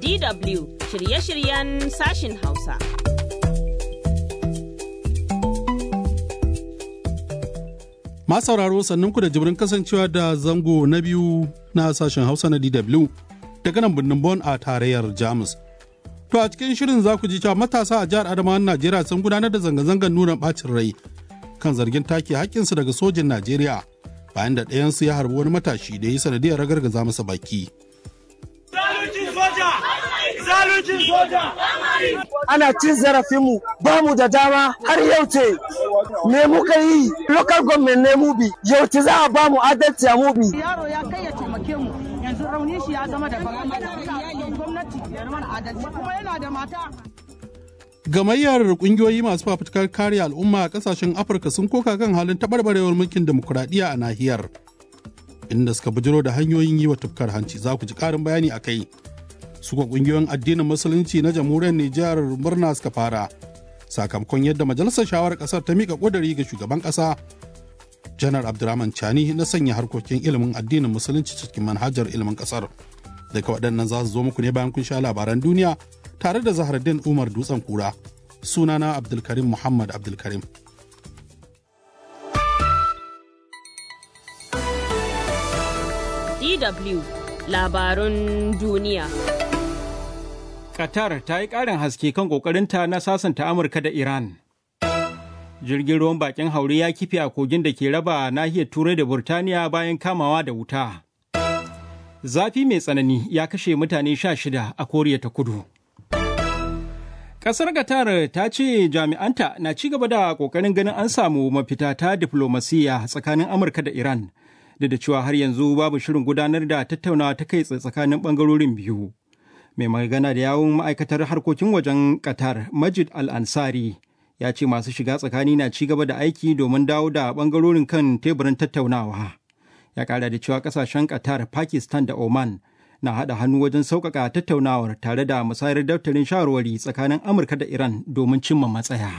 DW shirye-shiryen sashin Hausa. sauraro sannan ku da jibrin kasancewa da zango na biyu na sashen Hausa na DW daga nan birnin Bon a tarayyar Jamus. To a cikin shirin za ku ji cewa matasa a jihar Adamawa Najeriya sun gudanar da zanga-zangar nuna bacin rai kan zargin take haƙƙinsu daga sojin Najeriya bayan da ɗayansu ya harbi wani matashi da ya yi sanadiyar ragargaza masa baki. Zaluncin soja! Zaluncin soja! Ana cin zarafinmu ba mu da dama har yau ce me muka yi local government ne mu bi yau ce za a ba mu adalci a mu bi. Yaro ya kai ya taimake mu yanzu raunin shi ya zama da gwamnati ya mana adalci kuma yana da mata. Gamayyar kungiyoyi masu fafutukar kare al'umma a kasashen Afirka sun koka kan halin taɓarɓarewar mulkin demokuraɗiyya a nahiyar. Inda suka bujiro da hanyoyin yi wa tufkar hanci za ku ji ƙarin bayani a kai. Suka kungiyoyin addinin musulunci na jamhuriyar Nijar murna suka fara. Sakamakon yadda majalisar shawarar ƙasar ta miƙa ƙuduri ga shugaban ƙasa Janar Abdurrahman Chani na sanya harkokin ilimin addinin musulunci cikin manhajar ilimin ƙasar. Daga waɗannan za su zo muku ne bayan kun sha labaran duniya tare da Zahardin Umar Dutsen Kura. Sunana Abdulkarim Muhammad Abdulkarim. DW labarun duniya. Qatar ta yi ƙarin haske kan ƙoƙarinta na sasanta Amurka da Iran. Jirgin ruwan bakin haure ya kife a kogin da ke raba nahiyar Turai da Burtaniya bayan kamawa da wuta. Zafi mai tsanani ya kashe mutane sha shida a Koriya ta Kudu. Ƙasar Qatar ta ce jami'anta na ci gaba da ƙoƙarin ganin an samu mafita ta diflomasiyya tsakanin Amurka da Iran, da da cewa har yanzu babu shirin gudanar da tattaunawa ta kai tsakanin ɓangarorin biyu. Mai magana da yawun ma'aikatar harkokin wajen Qatar, Majid Al-Ansari, ya ce masu shiga tsakani na ci gaba da aiki domin dawo da ɓangarorin kan teburin tattaunawa. Ya ƙara da cewa ƙasashen Qatar, Pakistan da Oman na haɗa hannu wajen sauƙaƙa tattaunawar tare da musayar daftarin shawarwari tsakanin Amurka da Iran domin cimma matsaya.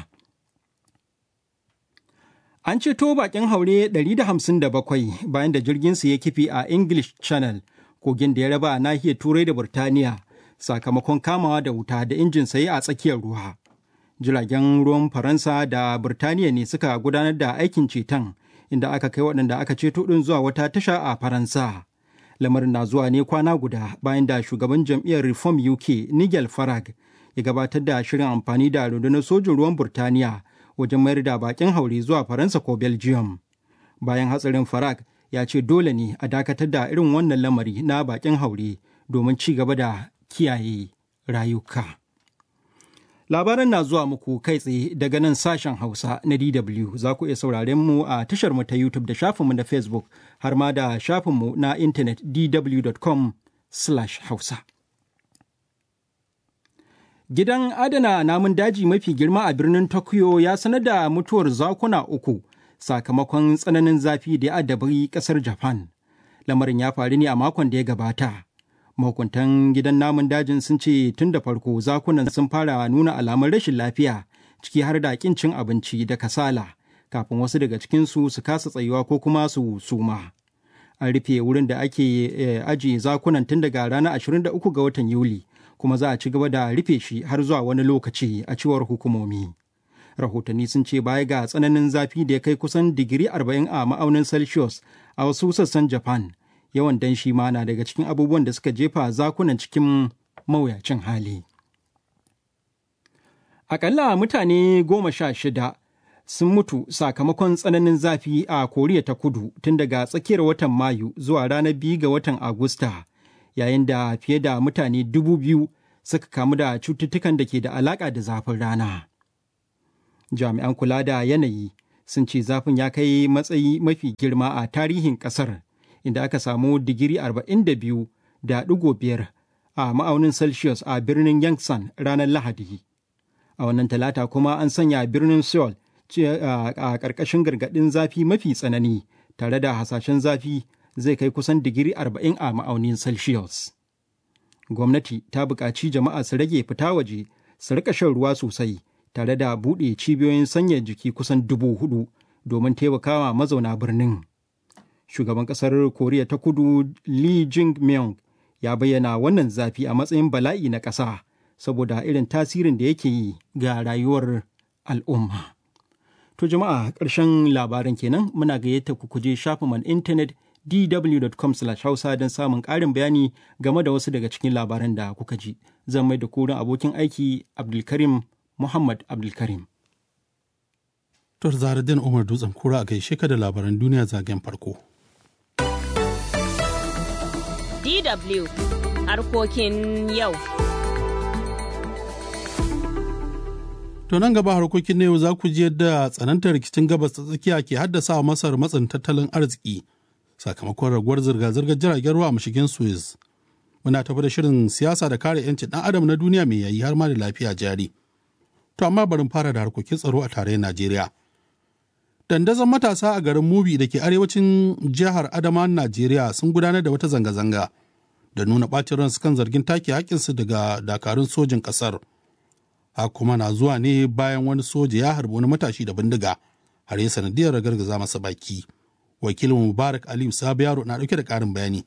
An ceto bakin haure 157 bayan da jirginsu ya kifi a English Channel, kogin da ya raba nahiyar Turai da Burtaniya, sakamakon kamawa da wuta da injin sayi a tsakiyar ruwa. Jiragen ruwan Faransa da Burtaniya ne suka gudanar da aikin ceton, inda aka kai waɗanda aka ceto ɗin zuwa wata tasha a Faransa. lamarin na zuwa ne kwana guda bayan da shugaban jam'iyyar reform uk nigel farag ya gabatar da shirin amfani da rundunar sojin ruwan burtaniya wajen mayar da bakin haure zuwa faransa ko belgium bayan hatsarin farag ya ce dole ne a dakatar da irin wannan lamari na bakin haure domin ci gaba da kiyaye rayuka labaran na zuwa muku kai tsaye daga nan sashen hausa na dw za ku iya sauraren mu a tashar mu ta youtube da shafinmu na facebook har ma da shafinmu na intanet dw.com hausa gidan adana namun daji mafi girma a birnin tokyo ya sanar da mutuwar zakuna uku sakamakon tsananin zafi da ya addabi kasar japan lamarin ya faru ne a makon da ya gabata mahukuntan gidan namun dajin sun ce tun da farko zakunan sun fara nuna alamun rashin lafiya ciki har da kin cin abinci da kasala kafin wasu daga cikinsu su kasa tsayuwa ko kuma su suma an rufe wurin da ake ajiye zakunan tun daga ranar 23 ga watan yuli kuma za a ci gaba da rufe shi har zuwa wani lokaci a cewar hukumomi rahotanni sun ce baya ga tsananin zafi da ya kai kusan digiri 40 a ma'aunin celsius a wasu sassan japan yawan danshi ma na daga cikin abubuwan da suka jefa zakunan cikin mawuyacin hali. Akalla mutane goma sha shida sun mutu sakamakon tsananin zafi a Koriya ta kudu tun daga tsakiyar watan Mayu zuwa ranar biyu ga watan Agusta, yayin da fiye da mutane dubu biyu suka kamu da cututtukan da ke da alaƙa da zafin rana. Jami'an kula da yanayi sun ce zafin ya kai matsayi mafi girma a tarihin ƙasar. inda aka samu digiri 42 da ɗigo biyar a ma'aunin celsius a birnin yangsan ranar lahadi a wannan talata kuma an sanya birnin seoul a ƙarƙashin gargaɗin zafi mafi tsanani tare da hasashen zafi zai kai kusan digiri 40 a ma'aunin celsius gwamnati ta buƙaci jama'a su rage fita waje su rika shan ruwa sosai tare da buɗe cibiyoyin sanya jiki kusan dubu hudu domin taimakawa mazauna birnin. Shugaban ƙasar Koriya ta kudu Lee Jing-myung ya bayyana wannan zafi a matsayin bala'i na ƙasa saboda irin tasirin da yake yi ga rayuwar al'umma. To jama'a ƙarshen labarin kenan muna gayyata ku kuje shafin intanet dw.com hausa don samun ƙarin bayani game da wasu daga cikin labaran da kuka ji. Zan mai da kurin abokin aiki Abdulkarim Muhammad Abdulkarim. To Zaradin Umar Dutsen Kura a gaishe ka da labaran duniya zagen farko. DW harkokin yau. To nan gaba harkokin na yau za ku ji yadda tsanantar rikicin gabas ta tsakiya ke haddasa Masar matsin tattalin arziki sakamakon raguwar zirga-zirgar jiragen ruwa a mashigin Suez. Muna tafi da shirin siyasa da kare 'yancin ɗan adam na duniya mai yayi har ma da lafiya jari. To amma barin fara da harkokin tsaro a tarayyar Najeriya. Dandazon matasa a garin Mubi da ke arewacin jihar Adama Najeriya sun gudanar da wata zanga-zanga da nuna ɓacin ransu kan zargin take haƙƙinsu daga dakarun sojin ƙasar. Ha kuma na zuwa ne bayan wani soja ya harbi wani matashi da bindiga har ya sanadiyar ragargaza masa baki. Wakilin Mubarak Aliyu Sabu Yaro na ɗauke da ƙarin bayani.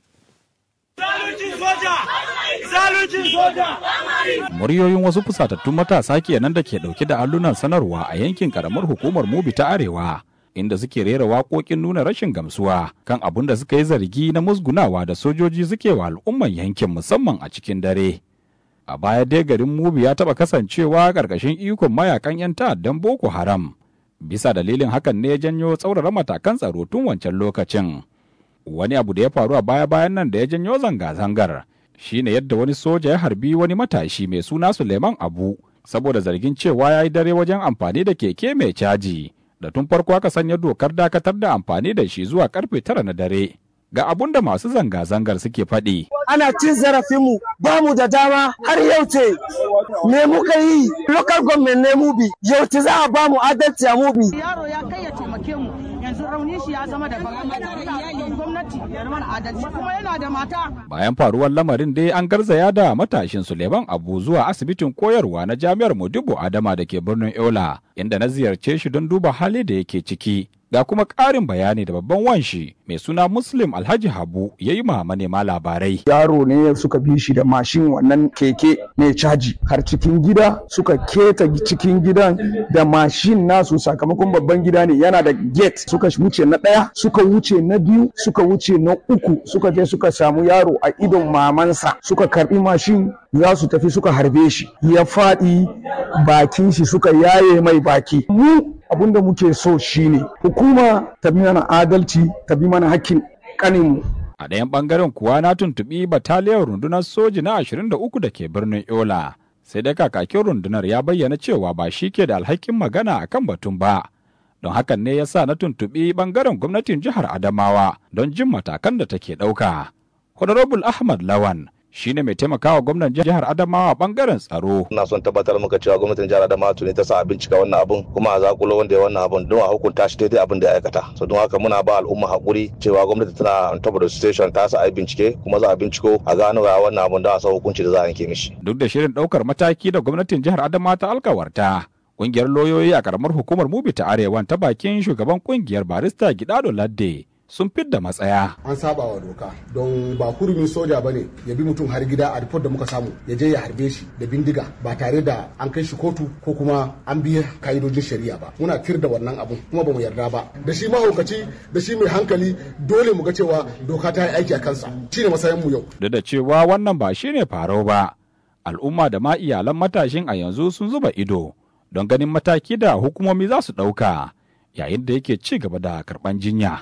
Zaluncin soja! Zaluncin soja! Muryoyin wasu fusatattun matasa kenan da ke ɗauke da allunan sanarwa a yankin ƙaramar hukumar Mubi ta Arewa. inda suke rera waƙoƙin nuna rashin gamsuwa kan abin da suka yi zargi na musgunawa da sojoji suke wa al'umman yankin musamman a cikin dare. A baya dai garin Mubi ya taɓa kasancewa ƙarƙashin ikon mayakan 'yan ta'addan Boko Haram. Bisa dalilin hakan ne ya janyo tsaurara matakan tsaro tun wancan lokacin. Wani abu da ya faru a baya-bayan nan da ya janyo zanga-zangar shine yadda wani soja ya harbi wani matashi mai suna Suleiman Abu saboda zargin cewa ya yi dare wajen amfani da keke mai caji. da tun farko aka sanya dokar dakatar da amfani da shi zuwa karfe tara na dare. Ga abun da masu zanga-zangar suke faɗi. ana cin zarafinmu ba mu da dama har yau ce me muka yi local government ne mubi yau ce za a ba mu adalci a mubi yaro ya kai ya taimake mu yanzu rauni shi ya zama daban gwamnati ya mana adalci kuma yana da mata Bayan faruwar lamarin dai an garzaya da matashin Suleiman Abu zuwa asibitin koyarwa na Jami'ar Modibo Adama da ke birnin Yola, inda na ziyarce shi don duba hali da yake ciki. Ga kuma ƙarin bayani da babban wanshi mai suna Muslim Alhaji Habu ya yi ma manema labarai. yaro ne suka bi shi da mashin wannan keke mai caji har cikin gida suka keta cikin gidan da mashin nasu sakamakon babban gida ne yana da gate suka wuce na ɗaya suka wuce na biyu suka wuce na uku suka je suka samu yaro a idon mamansa suka karbi mashin za su tafi suka harbe shi ya faɗi bakin shi suka yaye mai baki mu abinda muke so shine hukuma ta bi mana adalci ta bi mana hakkin kaninmu A ɗayan ɓangaren kuwa na tuntuɓi bataliyar rundunar soji na 23 da ke birnin Yola. Sai dai kakakin rundunar ya bayyana cewa ba shi ke da alhakin magana a kan batun ba. Don hakan ne ya sa na tuntuɓi ɓangaren gwamnatin jihar Adamawa don jin matakan da take ɗauka. Honorable Ahmad Lawan shi ne mai taimakawa gwamnan jihar Adamawa ɓangaren tsaro. ina son tabbatar maka cewa gwamnatin jihar Adamawa tuni ta sa a bincika wannan abun kuma a zakulo wanda ya wannan abun don a hukunta shi daidai abin da ya aikata so don haka muna ba al'umma hakuri cewa gwamnati tana on top of the station ta sa a yi bincike kuma za a binciko a gano ga wannan abun don a sa hukunci da za a yanke mishi Duk da shirin ɗaukar mataki da gwamnatin jihar Adamawa ta alkawarta. Ƙungiyar lauyoyi a ƙaramar hukumar Mubi ta Arewan ta bakin shugaban ƙungiyar barista Gidado Ladde sun fidda matsaya. an saba wa doka don ba hurumin soja ba ne ya bi mutum har gida a report da muka samu ya je ya harbe shi da bindiga ba tare da an kai shi kotu ko kuma an biya ka'idojin shari'a ba muna tir da wannan abun kuma ba mu yarda ba da shi mahaukaci da shi mai hankali dole mu ga cewa doka ta yi aiki a kansa shine matsayin mu yau Duk da cewa wannan ba shi ne farau ba, al'umma da ma iyalan matashin a yanzu sun zuba ido don ganin mataki da hukumomi za su ɗauka yayin da yake ci gaba da karɓan jinya.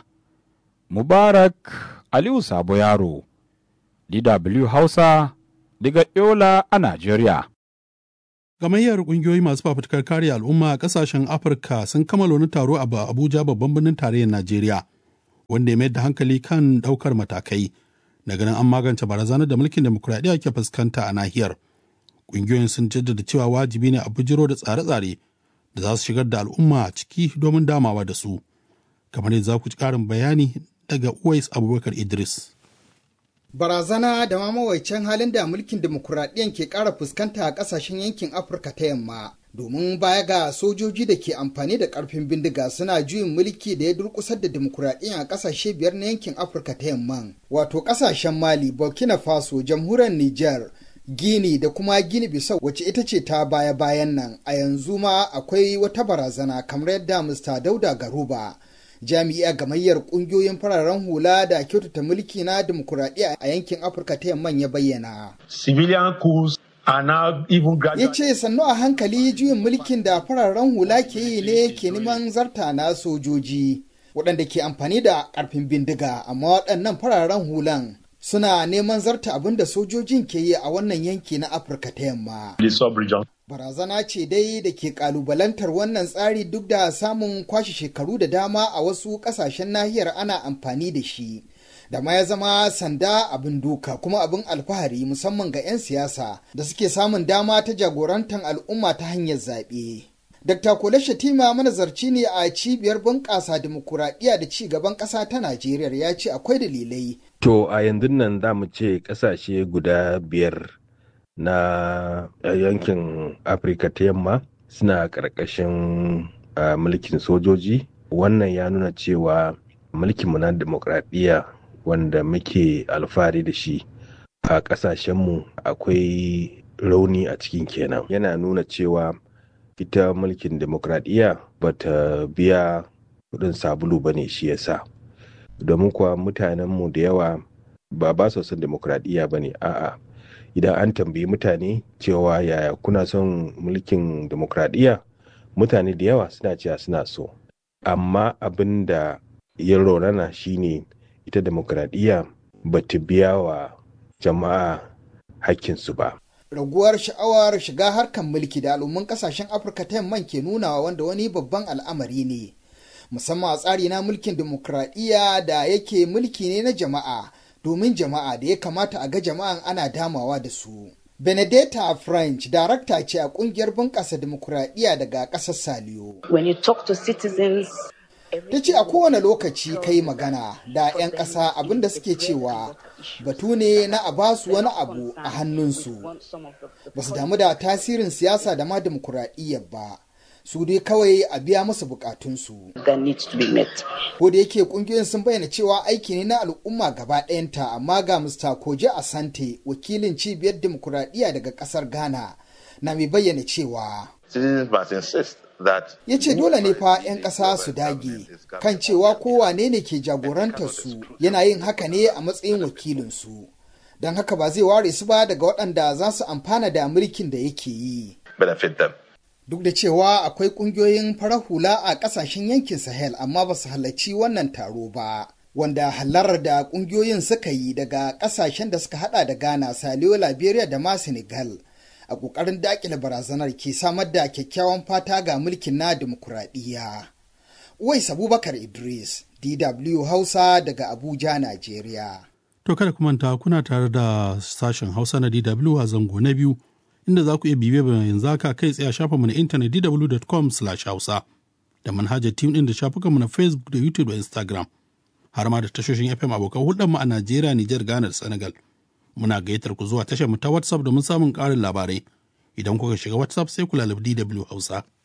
Mubarak Aliyu Sabo Yaro, DW Hausa, daga Yola a Najeriya. Gamayyar ƙungiyoyi masu fafutukar kare al'umma a ƙasashen Afirka sun kammala wani taro a Abuja babban birnin tarayyar Najeriya, wanda ya mayar da hankali kan ɗaukar matakai na ganin an magance barazanar da mulkin demokuraɗiyya ke fuskanta a nahiyar. Ƙungiyoyin sun jaddada cewa wajibi ne a bujiro da tsare-tsare da za su shigar da al'umma ciki domin damawa da su. Kamar yadda za ku ji ƙarin bayani daga Uwais Abubakar Idris. Barazana da ma mawaicin halin da mulkin demokuraɗiyyar ke ƙara fuskanta a ƙasashen yankin Afirka ta yamma domin baya ga sojoji da ke amfani da karfin bindiga suna juyin mulki da ya durkusar da demokuraɗiyya a ƙasashe biyar na yankin afirka ta yamman wato ƙasashen mali burkina faso jamhuriyar niger gini da kuma gini bisau wacce ita ce ta baya bayan nan a yanzu ma akwai wata barazana kamar yadda mr dauda garuba jami'a gamayyar kungiyoyin fararen hula da kyautata mulki na demokuraɗiyya a yankin afirka ta yamman ya bayyana Civilian coups are now even ya ce sannu a hankali juyin mulkin da fararen hula ke yi ne ke neman zarta na sojoji waɗanda ke amfani da ƙarfin bindiga amma waɗannan fararen hulan suna neman zarta abin da sojojin ke yi a wannan yanki na afirka ta yamma the sub-region. barazana ce dai da ke kalubalantar wannan tsari duk da samun kwashe shekaru da dama a wasu ƙasashen nahiyar ana amfani da shi da ma ya zama sanda abin duka kuma abin alfahari musamman ga 'yan siyasa da suke samun dama ta jagorantar al'umma ta hanyar zaɓe. Dr. Kole Shatima manazarci ne a cibiyar bunƙasa dimokuraɗiyya da ci gaban ƙasa ta Najeriya ya ce akwai dalilai. To a yanzu nan za mu ce ƙasashe guda biyar na yankin Afirka ta yamma suna ƙarƙashin mulkin sojoji. Wannan ya nuna cewa mulkinmu na dimokuraɗiyya wanda muke alfahari da shi a ƙasashenmu akwai rauni a cikin kenan. Yana nuna cewa ita mulkin demokradiyya ba ta biya kudin sabulu ba ne shi yasa domin kuwa mutanenmu da yawa ba ba su son demokradiyya ba ne a'a idan an tambayi mutane cewa yaya kuna son mulkin demokradiyya mutane da yawa suna cewa suna so amma abin da ya raunana shine ita demokradiyya ba ta biya wa jama'a hakkinsu ba raguwar sha'awar shiga harkar mulki da al'umman kasashen afirka ta yamman ke nunawa wanda wani babban al'amari ne musamman a tsari na mulkin dimokuraɗiyya da yake mulki ne na jama'a domin jama'a da ya kamata a ga jama'an ana damawa da su benedetta french darakta ce a kungiyar bunƙasa dimokuraɗiyya daga ƙasar saliyo When you talk to citizens, ta ce a kowane lokaci kai magana da 'yan ƙasa abinda suke cewa batu ne na a basu wani abu a hannunsu ba su damu da tasirin siyasa da ma demokuraɗiyyar ba su dai kawai a biya musu bukatunsu that needs to be met. ko da yake kungiyoyin sun bayyana cewa aiki ne na al'umma gaba ɗayanta amma ga mr koje asante wakilin cibiyar demokuraɗiyya daga ƙasar ghana na mai bayyana cewa Citizens must insist that ya ce dole ne fa 'yan ƙasa su dage kan cewa kowane ne ke jagorantar su yana yin haka ne a matsayin wakilinsu don haka ba zai ware su ba daga waɗanda za su amfana da mulkin da yake yi benefit them. duk da cewa akwai ƙungiyoyin farar hula a ƙasashen yankin sahel amma ba su halarci wannan taro ba wanda halarar da ƙungiyoyin suka yi daga ƙasashen da suka hada da ghana saliyo liberia da ma senegal a ƙoƙarin daƙile barazanar ke samar da kyakkyawan fata ga mulkin na dimokuraɗiyya. Uwais Abubakar Idris, DW Hausa daga Abuja, Najeriya. To kada ku manta kuna tare da sashen Hausa na DW a zango na biyu inda za ku iya bibiya bayan yanzu haka kai tsaye a shafinmu na intanet dw.com/hausa da manhajar team din da shafukanmu na Facebook da YouTube da Instagram har ma da tashoshin FM abokan hulɗarmu a Najeriya, Nijar, Ghana da Senegal. Muna gayyatar ku zuwa tashar mu ta WhatsApp domin samun ƙarin labarai. Idan kuka shiga WhatsApp sai ku lalabi DW Hausa.